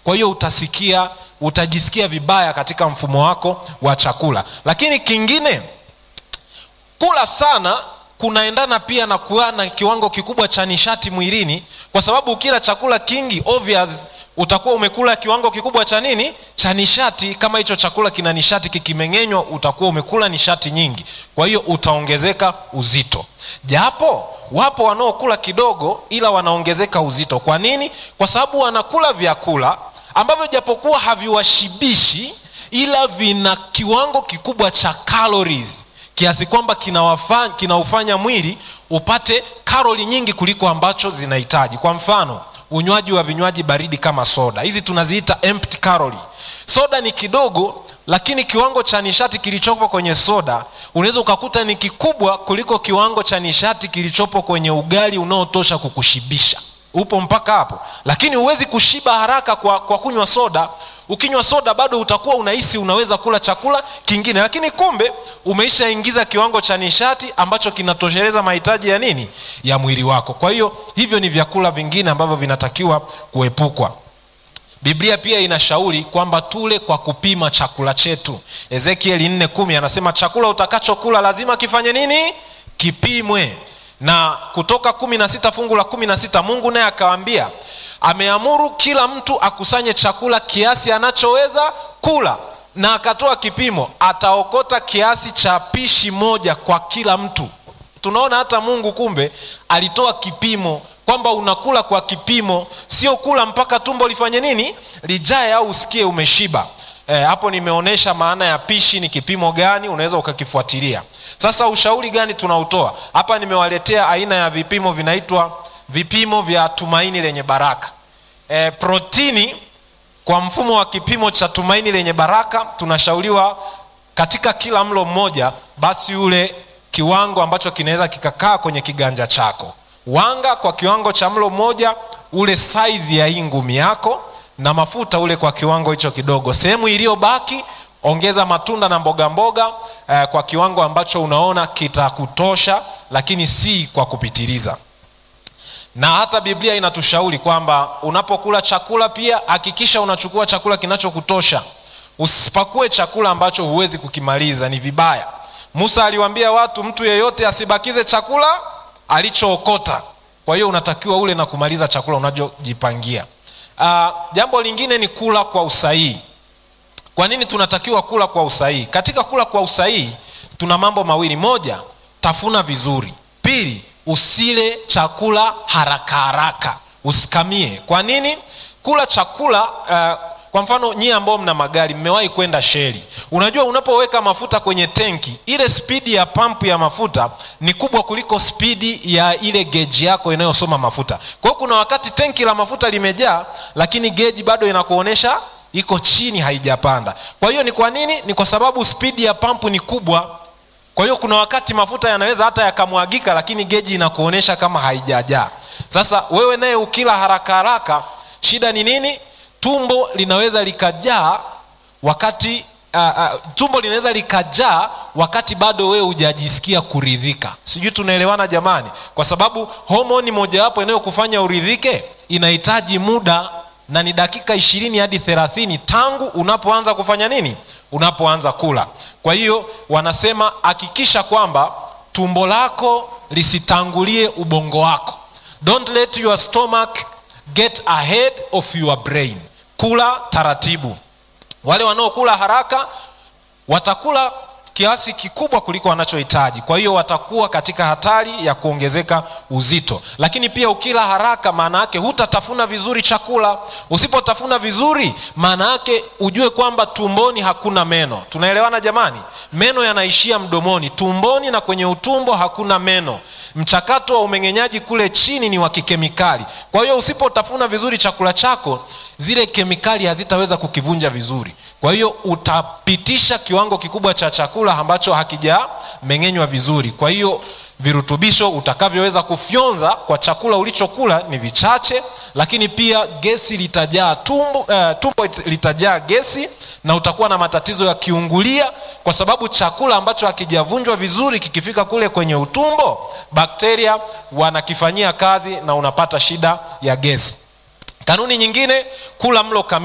kwa hiyo utasikia utajisikia vibaya katika mfumo wako wa chakula lakini kingine kula sana kunaendana pia na kuwa na kiwango kikubwa cha nishati mwilini kwa sababu ukila chakula kingi obvious utakuwa umekula kiwango kikubwa cha nini cha nishati kama hicho chakula kina nishati kikimeng'enywa utakuwa umekula nishati nyingi kwa hiyo utaongezeka uzito japo wapo wanaokula kidogo ila wanaongezeka uzito kwa nini kwa sababu wanakula vyakula ambavyo japokuwa haviwashibishi ila vina kiwango kikubwa cha calories kiasi kwamba kinaufanya kina mwili upate karoli nyingi kuliko ambacho zinahitaji kwa mfano unywaji wa vinywaji baridi kama soda hizi tunaziita empty calorie soda ni kidogo lakini kiwango cha nishati kilichopo kwenye soda unaweza ukakuta ni kikubwa kuliko kiwango cha nishati kilichopo kwenye ugali unaotosha kukushibisha upo mpaka hapo lakini huwezi kushiba haraka kwa, kwa kunywa soda ukinywa soda bado utakuwa unahisi unaweza kula chakula kingine lakini kumbe umeishaingiza kiwango cha nishati ambacho kinatosheleza mahitaji ya nini ya mwili wako kwa hiyo hivyo ni vyakula vingine ambavyo vinatakiwa kuepukwa biblia pia inashauri kwamba tule kwa kupima chakula chetu ezekieli 4 anasema chakula utakachokula lazima kifanye nini kipimwe na kutoka kumi na sita fungu la kumi na sita mungu naye akawambia ameamuru kila mtu akusanye chakula kiasi anachoweza kula na akatoa kipimo ataokota kiasi cha pishi moja kwa kila mtu tunaona hata mungu kumbe alitoa kipimo kwamba unakula kwa kipimo sio kula mpaka tumbo lifanye nini lijae au usikie umeshiba e, hapo nimeonyesha maana ya pishi ni kipimo gani unaweza ukakifuatilia sasa ushauri gani tunautoa hapa nimewaletea aina ya vipimo vinaitwa vipimo vya tumaini lenye baraka e, protini kwa mfumo wa kipimo cha tumaini lenye baraka tunashauriwa katika kila mlo mmoja basi ule kiwango ambacho kinaweza kikakaa kwenye kiganja chako wanga kwa kiwango cha mlo mmoja ule saizi ya hii ngumi yako na mafuta ule kwa kiwango hicho kidogo sehemu iliyobaki ongeza matunda na mboga mboga eh, kwa kiwango ambacho unaona kitakutosha lakini si kwa kupitiliza na hata biblia inatushauri kwamba unapokula chakula pia hakikisha unachukua chakula kinachokutosha usipakue chakula ambacho huwezi kukimaliza ni vibaya musa aliwaambia watu mtu yeyote asibakize chakula alichookota kwa hiyo unatakiwa ule na kumaliza chakula unachojipangia uh, jambo lingine ni kula kwa usahihi kwa nini tunatakiwa kula kwa usahihi katika kula kwa usahihi tuna mambo mawili moja tafuna vizuri pili usile chakula haraka haraka usikamie kwa nini kula chakula uh, kwa mfano nyie ambao mna magari mmewahi kwenda sheli unajua unapoweka mafuta kwenye tenki ile spidi ya pampu ya mafuta ni kubwa kuliko spidi ya ile geji yako inayosoma mafuta kwa hiyo kuna wakati tenki la mafuta limejaa lakini geji bado inakuonyesha iko chini haijapanda kwa hiyo ni kwa nini ni kwa sababu spidi ya pampu ni kubwa kwa hiyo kuna wakati mafuta yanaweza hata yakamwagika lakini geji inakuonyesha kama haijajaa sasa wewe naye ukila haraka haraka shida ni nini tumbo linaweza likajaa wakati uh, uh, tumbo linaweza likajaa wakati bado wewe hujajisikia kuridhika sijui tunaelewana jamani kwa sababu homoni mojawapo inayokufanya uridhike inahitaji muda na ni dakika ishirini hadi thelathini tangu unapoanza kufanya nini unapoanza kula kwa hiyo wanasema hakikisha kwamba tumbo lako lisitangulie ubongo wako don't let your stomach get ahead of your brain kula taratibu wale wanaokula haraka watakula kiasi kikubwa kuliko wanachohitaji kwa hiyo watakuwa katika hatari ya kuongezeka uzito lakini pia ukila haraka maana yake hutatafuna vizuri chakula usipotafuna vizuri maana yake ujue kwamba tumboni hakuna meno tunaelewana jamani meno yanaishia mdomoni tumboni na kwenye utumbo hakuna meno mchakato wa umeng'enyaji kule chini ni wa kikemikali kwa hiyo usipotafuna vizuri chakula chako zile kemikali hazitaweza kukivunja vizuri kwa hiyo utapitisha kiwango kikubwa cha chakula ambacho hakijameng'enywa vizuri kwa hiyo virutubisho utakavyoweza kufyonza kwa chakula ulichokula ni vichache lakini pia gesi litajaa tumbo, uh, tumbo litajaa gesi na utakuwa na matatizo ya kiungulia kwa sababu chakula ambacho hakijavunjwa vizuri kikifika kule kwenye utumbo bakteria wanakifanyia kazi na unapata shida ya gesi kanuni nyingine kula mlo kamili